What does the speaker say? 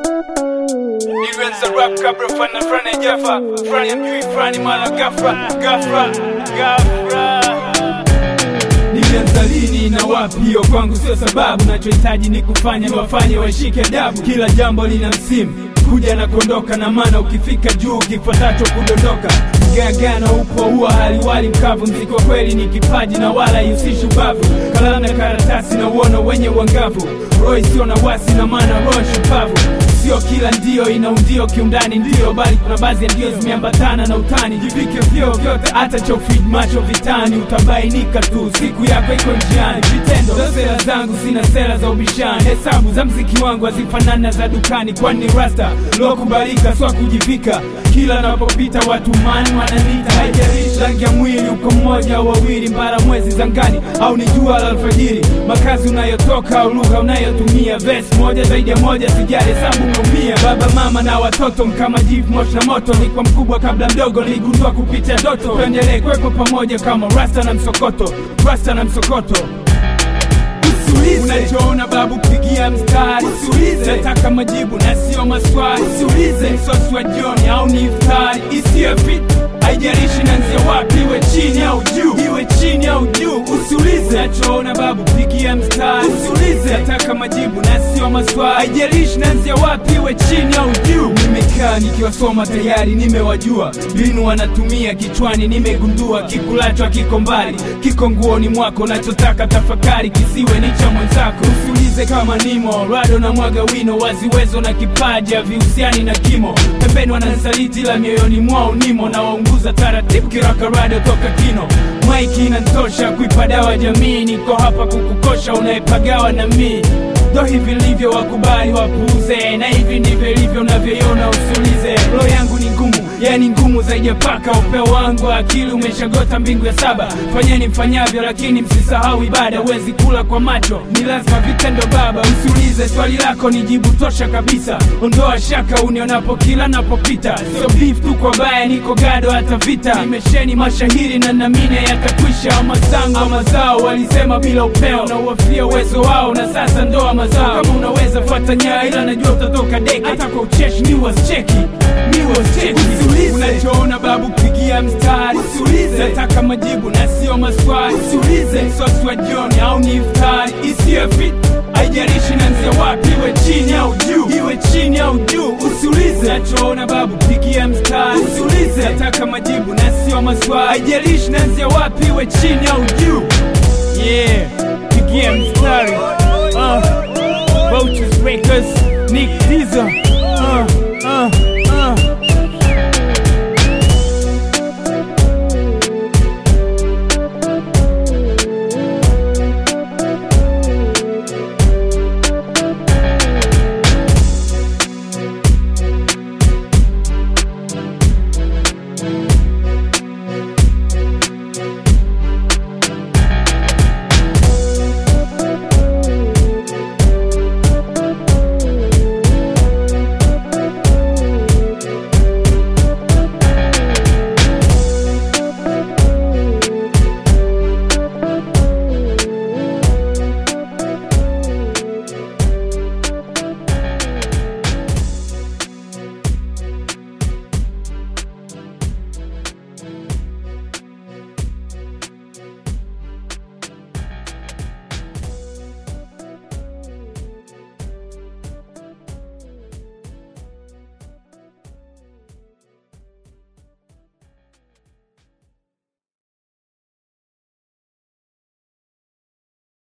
Ilianza rap kabla fana frani jafa frani mjui frani mala gafra gafra gafra Nilianza lini na wapi? Hiyo kwangu sio sababu, nachohitaji ni kufanya niwafanye washike adabu. Kila jambo lina msimu kuja na kuondoka, na maana ukifika juu kifuatacho kudondoka. Mgagano upo huwa haliwali mkavu, mziki wa kweli ni kipaji na wala ihusishi ubavu. Kalamu na karatasi na uono wenye uangavu, roho isiyo na wasi na maana roho shupavu Sio kila ndio ina undio kiundani ndio, bali kuna baadhi ya ndio zimeambatana na utani. Jivike vyo vyote, hata cha ufid macho vitani, utabainika tu siku yako iko njiani. Vitendo ndo sera zangu, sina sera za ubishani. Hesabu za mziki wangu hazifanani na za dukani, kwani ni rasta lokubalika, swa kujivika. Kila napopita watu mani wananita, haijalishi rangi ya mwili, uko mmoja au wawili, mbara mwezi zangani au ni jua la alfajiri, makazi unayotoka au lugha unayotumia, vesi moja zaidi ya moja, sijali hesabu umeumia. Baba mama na watoto mkama jivu moshi na moto, ni kwa mkubwa kabla mdogo, niligundua kupitia ndoto. Tuendelee kuwepo pamoja kama rasta na msokoto, rasta na msokoto Usiulize unachoona babu, pigia mstari. Usiulize nataka majibu na sio maswali. Usiulize msosi wa jioni au ni iftari isiyo fit haijalishi nanzia wapi, iwe chini au juu, iwe chini au juu. Usiulize nachoona babu, pigia mstari. Usiulize nataka majibu na sio maswali, haijalishi nanzia wapi, iwe chini au juu. Nimekaa nikiwasoma tayari, nimewajua mbinu wanatumia kichwani, nimegundua kikulacho kiko mbali, kiko nguoni mwako, nachotaka tafakari kisiwe ni cha mwenzako. Usiulize kama nimo rado na mwaga wino, waziwezo na kipaji havihusiani na kimo. Pembeni wananisaliti, la mioyoni mwao nimo, na waunguza taratibu kiraka rado toka kino. Maiki inantosha kuipa dawa jamii, niko hapa kukukosha unayepagawa na mii ndo hivi livyo, wakubali wapuuze, na hivi ndivyo ilivyo unavyoiona. Usiulize, roho yangu ni ngumu, yani ngumu zaidi ya paka. Upeo wangu wa akili umeshagota mbingu ya saba. Fanyeni mfanyavyo, lakini msisahau ibada. Huwezi kula kwa macho, ni lazima vitendo baba. Usiulize, swali lako ni jibu tosha kabisa. Ondoa shaka unionapo kila napopita, sio beef tu kwa baya, niko gado hata vita. Nimesheni mashahiri na namine yatakwisha. Amazangu wa mazao walisema bila upeo, na uwafia uwezo wao, na sasa ndoa mazao. Kama unaweza fuata nyaa, ila najua utatoka deki. Hata kwa ucheshi ni wasicheki ni wasicheki. Usiulize unachoona babu, pigia mstari. Usiulize nataka majibu na sio maswali. Usiulize msosi wa jioni au ni iftari isiyo fit haijalishi nanzia wapi, iwe chini au juu, iwe chini au juu. Usiulize nachoona babu, pigia mstari. Usiulize nataka majibu na sio maswali, haijalishi nanzia wapi, iwe chini au juu. Yeah, pigia mstari. Uh, Vultures Records, Nick Diesel. Uh, uh, uh.